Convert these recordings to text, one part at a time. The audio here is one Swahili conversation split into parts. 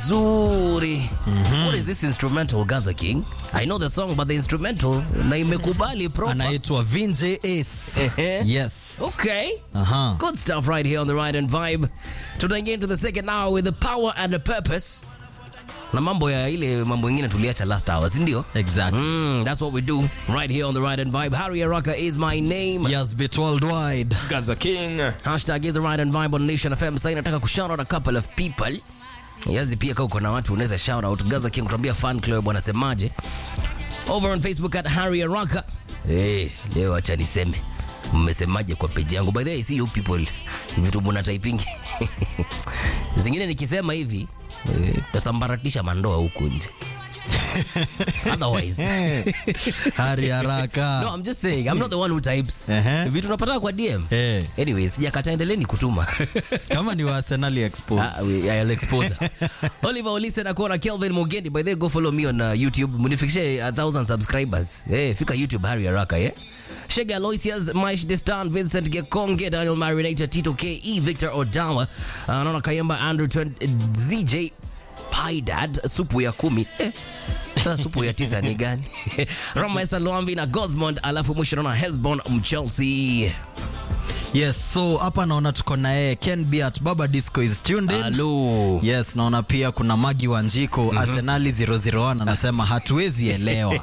vizuri what is this instrumental gaza king i know the song but the instrumental na imekubali proper anaitwa Vinje Ace. Ehe. yes okay Aha. good stuff right here on the right and vibe tutaingia into the second hour with the power and the purpose na mambo ya ile mambo ingine tuliacha last hour sindio exactly Mm, that's what we do right here on the right and vibe. Harry Araka is my name. yes bit worldwide Gaza King. Hashtag is the right and vibe on Nation FM. Sasa nataka kushout out a couple of people. Yazi pia kama uko na watu unaweza shout out Gaza King kutuambia fan club wanasemaje. Over on Facebook at Harry Araka. Eh, leo acha niseme. Mmesemaje kwa page yangu? By the way, I see you people vitu mna typing. Zingine nikisema hivi eh, tasambaratisha mandoa huku nje. Otherwise hari haraka No, I'm just saying. I'm not the one who types. Ehe. Vitu napata kwa DM. Eh. Anyways, sijakata endeleeni kutuma. kama ni wa Arsenali expose Ah, we- I'll expose her. Oliver Olise na kuona Kelvin Mugendi. By the way, go follow me on uh, YouTube. Munifikishe a thousand subscribers. Eh, fika YouTube Harry Haraka, yeah? Shega Aloysius, Maish Distan, Vincent Gekonge, Daniel Marinator, Tito KE, Victor Odawa, uh, naona Kayamba Andrew Trent, uh, ZJ Pydad, supu ya kumi. Eh. Sasa supu ya tisa ni gani? Roma Esa Luambi na Gosmond, alafu mwisho naona Hesbon Mchelsea. yes so hapa naona tuko na yeye Ken Biat Baba Disco is tuned in Hello. yes naona pia kuna Magi Wanjiko mm-hmm. Arsenali 001 anasema hatuwezi elewa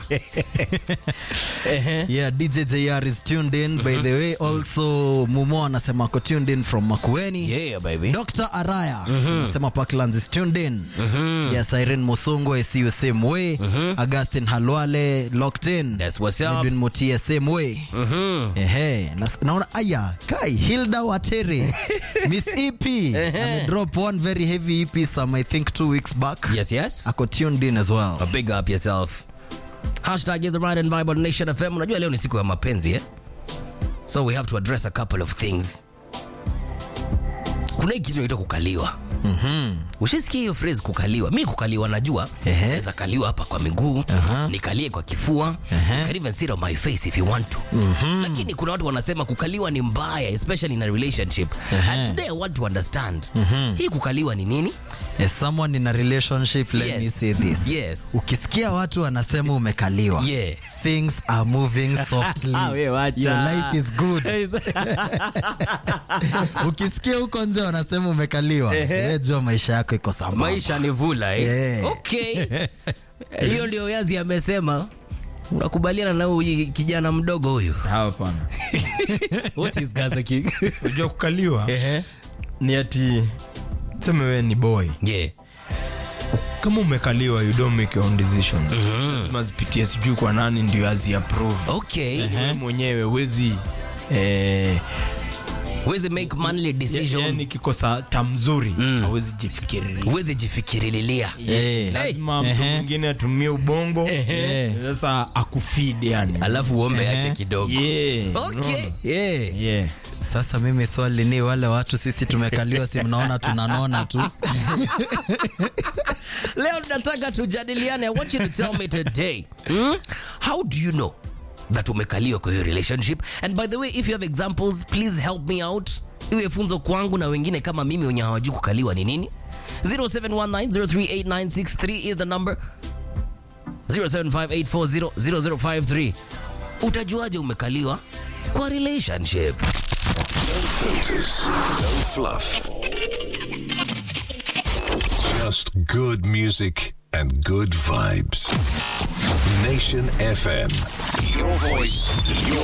yeah DJ JR is tuned in by the way also Mumo anasema ako tuned in from Makueni Yeah, baby. Dr. Araya anasema Parklands is tuned in yes Irene Musungu I see you same way Augustine Halwale locked in That's what's up. Edwin Mutia same way ehe nas- naona aya kai Hilda Watere Miss EP ame drop one very heavy EP some I think two weeks back Yes, yes. ako tuned in as well A big up yourself. Hashtag is the right and vibe on Nation FM. Unajua leo ni siku ya mapenzi eh? So we have to address a couple of things. Kuna hii kitu inaitwa kukaliwa. Mm-hmm. Ushasikia hiyo phrase kukaliwa? Mi kukaliwa najua. Ehe. Naweza kaliwa hapa kwa miguu, Aha. nikalie kwa kifua, you can even sit on my face if you want to. Lakini kuna watu wanasema kukaliwa ni mbaya, especially in a relationship. And today I want to understand. Hii kukaliwa ni nini? as someone in a relationship let Yes. me say this Yes. ukisikia watu wanasema umekaliwa Yeah. things are moving softly We wacha. your life is good ukisikia huko nje wanasema umekaliwa wewe jua maisha yako iko sambamba maisha ni vula eh? Yeah. okay hiyo ndio yazi amesema unakubaliana na huyu kijana mdogo huyu Hapana. what is Gaza King Unajua kukaliwa Ehe. ni ati tuseme wewe ni boy. yeah Kama umekaliwa you don't make your own decision. Lazima zipitie sijui kwa nani ndio azi approve. okay Wewe mwenyewe huwezi eh, huwezi make manly ya- decisions yani kikosa tamzuri hawezi jifikiria. huwezi jifikirililia Eh. Lazima mtu mwingine atumie ubongo Ehe. sasa akufeed yani. alafu uombe yake kidogo Yeah. okay unaona? yeah Yeah. sasa mimi swali ni wale watu sisi tumekaliwa si mnaona tunanona tu leo tunataka tujadiliane i want you to tell me today hmm? how do you know that umekaliwa kwa hiyo relationship and by the way if you have examples please help me out iwe funzo kwangu na wengine kama mimi wenye hawajui kukaliwa ni nini 0719038963 is the number 0758400053 utajuaje umekaliwa kwa relationship filters, no fluff. Just good music and good vibes. Nation FM. Your voice, your